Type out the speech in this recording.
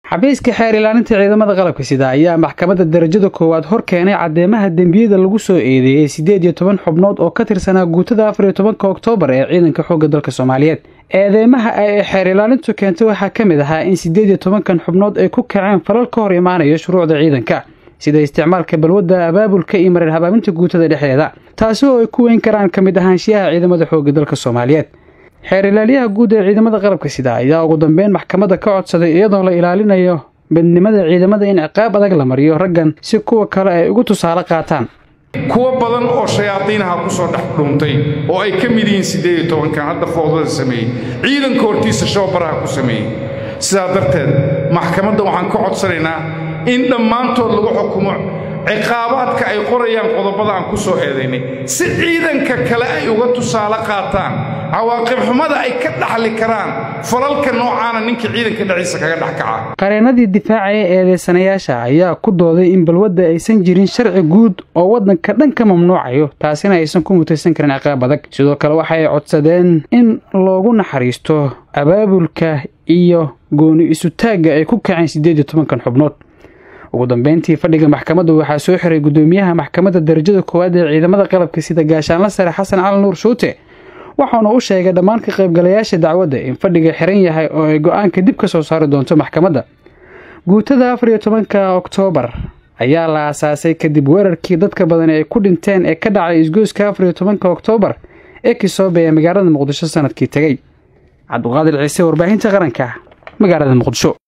xafiiska xeer ilaalinta ciidamada qalabka sida ayaa maxkamadda darajada koowaad hor keenay caddeemaha dembiyada lagu soo eedeeyey siddeed iyo toban xubnood oo ka tirsanaa guutada afar iyo tobanka oktoobar ee ciidanka xoogga dalka soomaaliyeed eedeymaha ay xeer ilaalintu keentay waxaa ka mid ahaa in siddeed iyo tobankan xubnood ay ku kaceen falal ka hor imaanaya shuruucda ciidanka sida isticmaalka balwadda abaabulka iyo marar habaabinta guutada dhexdeeda taasi oo ay ku weyn karaan ka mid ahaanshiyaha ciidamada xoogga dalka soomaaliyeed xeer ilaaliyaha guud ee ciidamada qalabka sida ayaa ugu dambeyn maxkamadda ka codsaday iyadoo la ilaalinayo midnimada ciidamada in ciqaab adag la mariyo raggan si kuwa kale ay ugu tusaale qaataan kuwo badan oo shayaadiinaha ku soo dhex dhuuntay oo ay ka mid yihiin siddeed iyo tobankan hadda foodada sameeyey ciidanka hortiisa showbaraha ku sameeyey sidaa darteed maxkamadda waxaan ka codsanaynaa in dhammaantood lagu xukumo ciqaabaadka ay qorayaan qodobada aan ku soo eedaynay si ciidanka kale ay uga tusaale qaataan cawaaqib xumada ay ka dhaxli karaan falalka noocaana ninka ciidanka dhexdiisa kaga dhex kaca qareenadii difaacaya eedeysanayaasha ayaa ku dooday in balwadda aysan jirin sharci guud oo waddanka dhan ka mamnuucayo taasina aysan ku mutaysan karin ciqaab adag sidoo kale waxay codsadeen in loogu naxariisto abaabulka iyo gooni isutaagga ay ku kaceen siddeed iyo tobankan xubnood ugu dambeyntii fadhiga maxkamadda waxaa soo xiray guddoomiyaha maxkamadda darajada koowaad ee ciidamada qalabka sida gaashaanla sare xasan cali nuur shuute waxauna u sheegay dhammaan ka qaybgalayaasha dacwadda in fadhiga xiran yahay oo ay go-aanka dib ka soo saari doonto maxkamadda guutada afar iyo tobanka oktoobar ayaa la aasaasay kadib weerarkii dadka badan ay ku dhinteen ee ka dhacay isgoyska afar iyo tobanka oktoobar ee kisoobe ee magaalada muqdisho sanadkii tegey cabduqaadir ciise warbaahinta qaranka magaalada muqdisho